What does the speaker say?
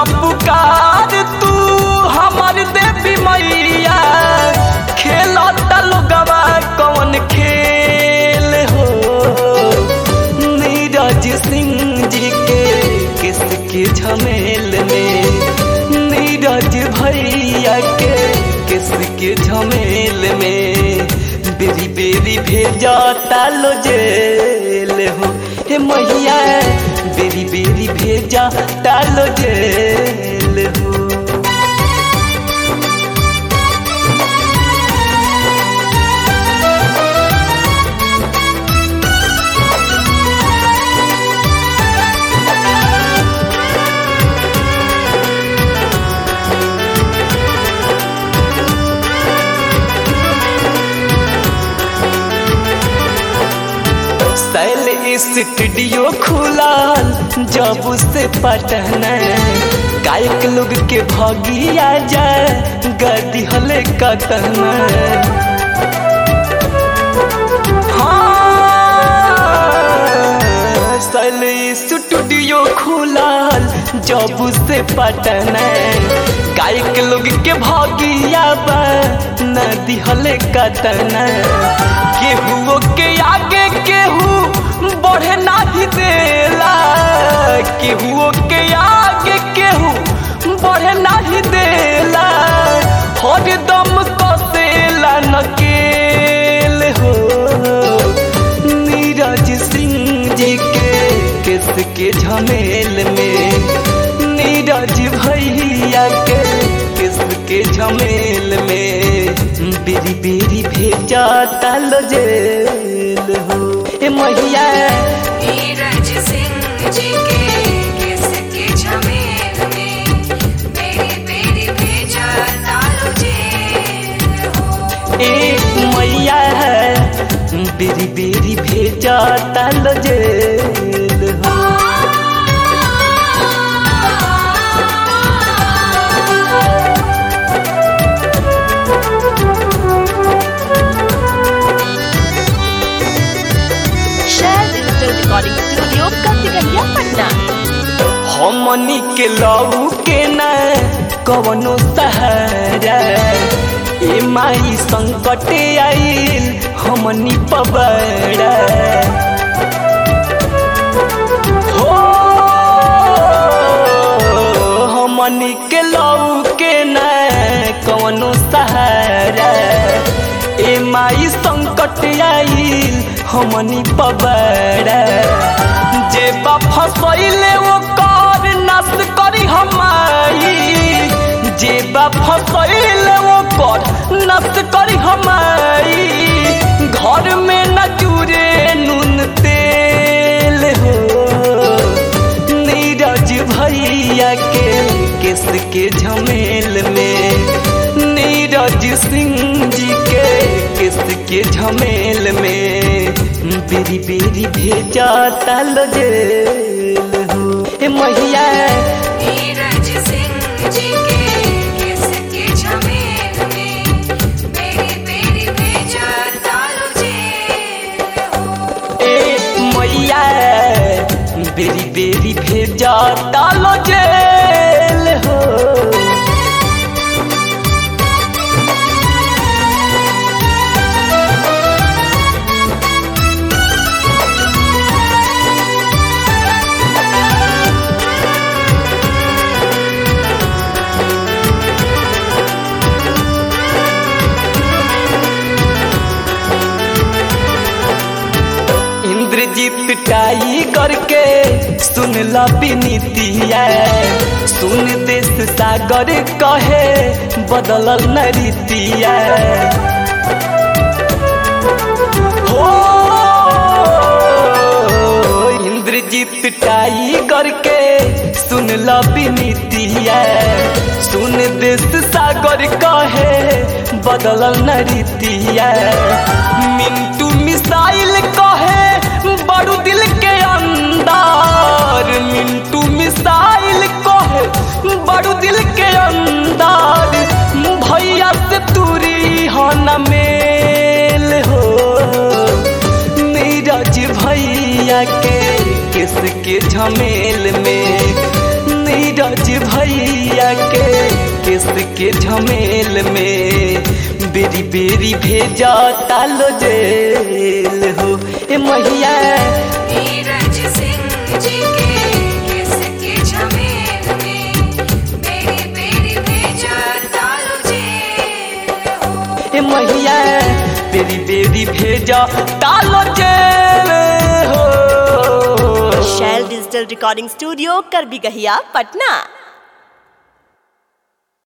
पुकार तू हमार देवी मैया खेलता लोगवा कौन खेल हो नीरज सिंह जी के किसके झमेल में नीरज भैया के किसके झमेल में बेरी बेरी भेजा तालो जेल हो हे मैया बेरी बेरी भेजा तालो जेल हो सैल स्टूडियो खुलाल जब से पटना गायक लोग के भगिया जाए गदी हले कतना हाँ, सैल स्टूडियो खुलाल जब से पटना गायक लोग के भगिया बा नदी हले कतना केहू के आगे केहू बढ़े नाही देला केहू के आगे केहू बढ़े नाही देला हर दम कसेला नकेल हो नीरज सिंह जी के किस के झमेल में नीरज भैया के किस के झमेल में बेरी बेरी भेजा तल जेल हो ए मैया नीरज सिंह जी के किसके झमेल में मेरी बेरी भेजा तालो जेल हो ए मैया बेरी बेरी भेजा तल जेल हो शेयर डिजिटल रिकॉर्डिंग स्टूडियो कसिकलिया पटना हमनी के लऊ के न कवनो सहारा ए माई संकट आइल हमनी पबड़ा हो हमनी के लऊ के न कवनो सहारा ए माई संकट आइल हमनी पबड़ा जे बा फसैले वो कर नस करी हमाई जे बा फसैले वो कर नस करी हमाई घर में न जुरे नून तेल हो नीरज भैया के किस के झमेल में नीरज सिंह जी के किस के झमेल में बेरी बेरी भेजा तल जेल हो ए मैया नीरज सिंह जी के किसके झमेल में मेरी बेरी भेजा तालो जेल हो ए मैया बेरी बेरी भेजा तल जेल हो इंद्रजीत टाई करके सुन ला बिनीतिया सुन देश सागर कहे बदलल नरीतिया हो इंद्रजीत टाई करके सुन ला बिनीतिया सुन देश सागर कहे बदलल नरीतिया मिंटू मिसाइल कहे बड़ू दिल के अंदर मिंटू मिसाइल कहे बड़ू दिल के अंदर भैया से दूरी हो न मेल हो नीरज भैया के किसके झमेल में नीरज भैया भैया के केस के झमेल में बेरी बेरी भेजा तालो जेल हो ए मैया नीरज सिंह जी के केस के झमेल में मेरी बेरी भेजा तालो जेल हो ए मैया बेरी बेरी भेजा तालो जेल हो शैल डिजिटल रिकॉर्डिंग स्टूडियो कर भी गहिया पटना